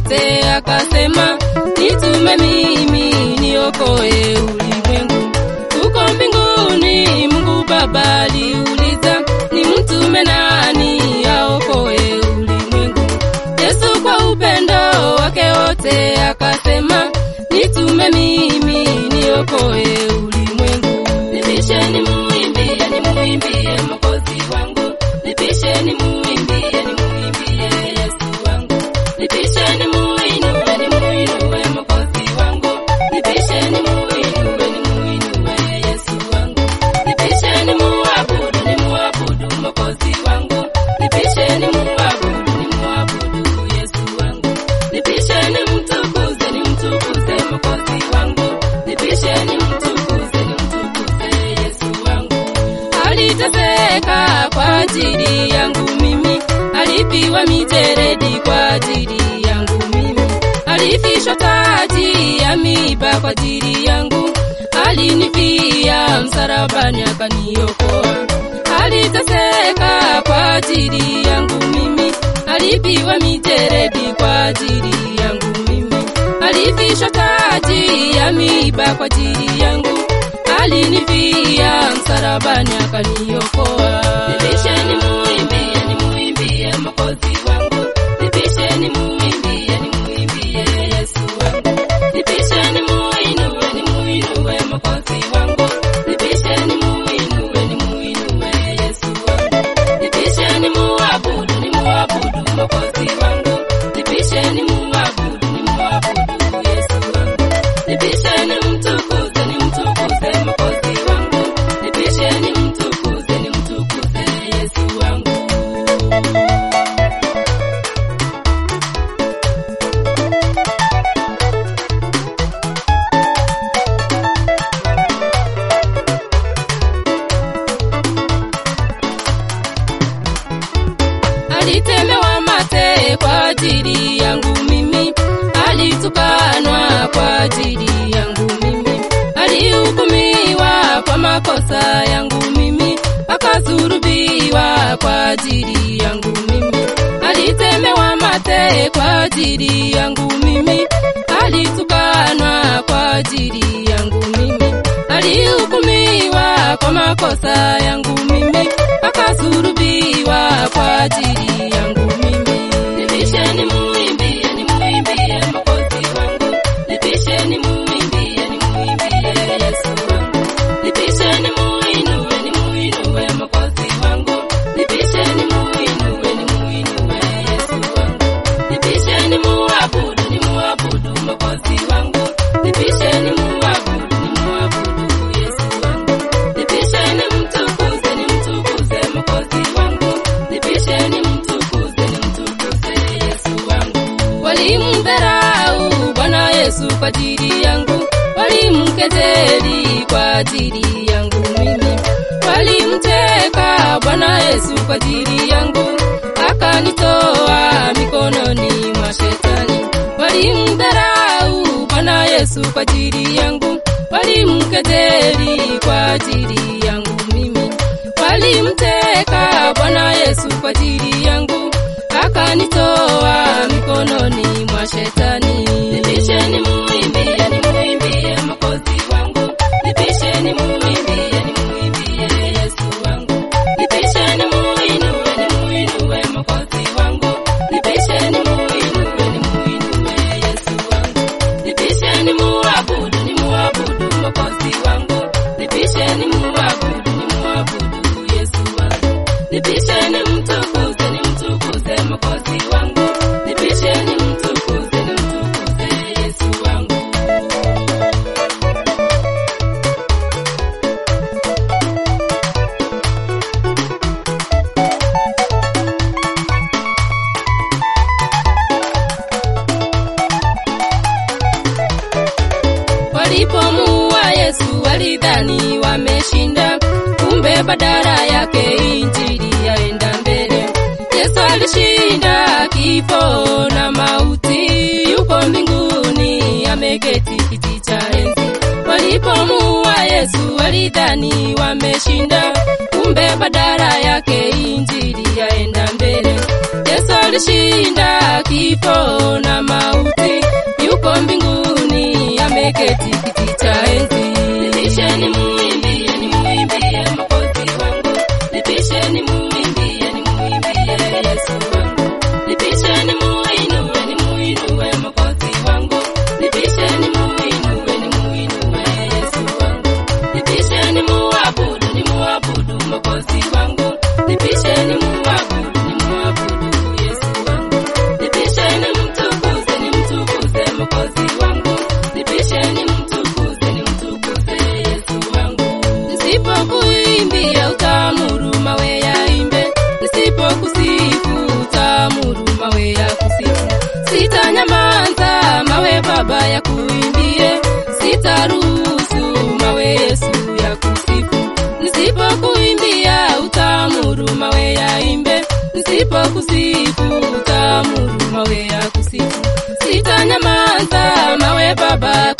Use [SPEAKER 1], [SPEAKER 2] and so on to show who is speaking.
[SPEAKER 1] yote akasema, nitume mimi niokoe ulimwengu. Huko mbinguni Mungu Baba aliuliza, ni mtume nani aokoe ulimwengu? Yesu kwa upendo wake wote akasema, nitume mimi niokoe ulimwengu. Nipisheni muimbie, nimuimbie Mwokozi wangu, nipisheni muimbie, nimuimbie Yesu wangu, nipisheni muinue, nimuinue Mwokozi wangu, nipisheni muinue, nimuinue Yesu wangu, nipisheni muabudu, nimuabudu Mwokozi wangu, nipisheni muabudu, nimuabudu Yesu wangu, nipisheni mtukuze, nimtukuze Mwokozi wangu, nipisheni mtukuze, nimtukuze Yesu wangu. Aliteseka kwa ajili yangu mimi, alipiwa mijeredi kwa ajili yangu mimi, alifishwa taji ya miiba kwa ajili yangu, alinifia msalabani akaniokoa. Aliteseka kwa ajili yangu mimi, alipiwa mijeredi kwa ajili yangu mimi, alifishwa taji ya miiba kwa ajili yangu, alinifia msalabani akaniokoa. Nipisheni muimbie, nimuimbie Mwokozi wangu, nipisheni muimbie, nimuimbie Yesu wangu, nipisheni muinue, nimuinue Mwokozi wangu, nipisheni muinue, nimuinue Yesu wangu, nipisheni muabudu, nimuabudu Mwokozi wangu, nipisheni muabudu, nimuabudu Yesu wangu, nipisheni mtukuze, nimtukuze Mwokozi wangu, nipisheni mtukuze, nimtukuze Yesu wangu. alitemewa mate kwa ajili yangu mimi, alitukanwa kwa ajili yangu mimi, alihukumiwa kwa makosa yangu mimi, akasurubiwa kwa ajili yangu mimi, alitemewa mate kwa ajili yangu mimi, alitukanwa kwa ajili yangu mimi, alihukumiwa kwa makosa yangu mimi, akasurubiwa kwa ajili yangu mimi. Nipisheni muimbie, nimuimbie Mwokozi wangu, nipisheni muimbie, nimuimbie Yesu wangu, nipisheni muinue, nimuinue Mwokozi wangu, nipisheni muinue, nimuinue Yesu wangu, nipisheni muabudu, nimuabudu Mwokozi wangu, nipisheni muabudu, nimuabudu Yesu wangu, nipisheni mtukuze, nimtukuze Mwokozi wangu, nipisheni mtukuze, nimtukuze Yesu wangu. Walimdharau Bwana Yesu kwa ajili yangu, walimkejeli kwa ajili yangu mimi, walimteka Bwana Yesu kwa ajili yangu, akanitoa mikononi mwa shetani. Walimdharau Bwana Yesu kwa ajili yangu, walimkejeli kwa ajili yangu mimi, walimteka Bwana Yesu kwa ajili yangu, akanitoa mikononi mwa shetani. Nipisheni muimbie, nimuimbie Mwokozi wangu, nipisheni muimbie, nimuimbie Yesu wangu, nipisheni muinue, nimuinue Mwokozi wangu, nipisheni muinue, nimuinue Yesu wangu, nipisheni muabudu, nimuabudu Mwokozi wangu, nipisheni muabudu, nimuabudu Yesu wangu, nipisheni mtukuze, nimtukuze Mwokozi wangu, nipisheni mtukuze, nimtukuze Yesu wangu. Walipomuua Yesu walidhani wameshinda, kumbe badala yake injili yaenda mbele. Yesu alishinda kifo na mauti, yuko mbinguni ameketi kiti cha enzi. Walipomuua Yesu walidhani wameshinda, kumbe kumbe badala yake injili yaenda mbele. Yesu alishinda kifo na mauti, yuko mbinguni ameketi kiti cha enzi. Nipisheni muimbie, nimuimbie Mwokozi wangu, nipisheni muimbie, nimuimbie Yesu wangu, nipisheni muinue, nimuinue Mwokozi wangu, nipisheni muinue, nimuinue Yesu wangu, nipisheni muabudu, nimuabudu Mwokozi wangu, nipisheni muabudu, nimuabudu Yesu wangu, nipisheni mtukuze, nimtukuze Mwokozi wangu, nipisheni mtukuze, nimtukuze Yesu wangu. Nisipokuimbia utamuru mawe yaimbe, nisipokusifu utamuru mawe ya kusifu. Sitanyamaza mawe Baba ya kuimbie, sitaruhusu mawe Yesu ya kusifu. Nisipokuimbia utamuru mawe yaimbe, nisipokusifu utamuru mawe ya kusifu. Sitanyamaza mawe Baba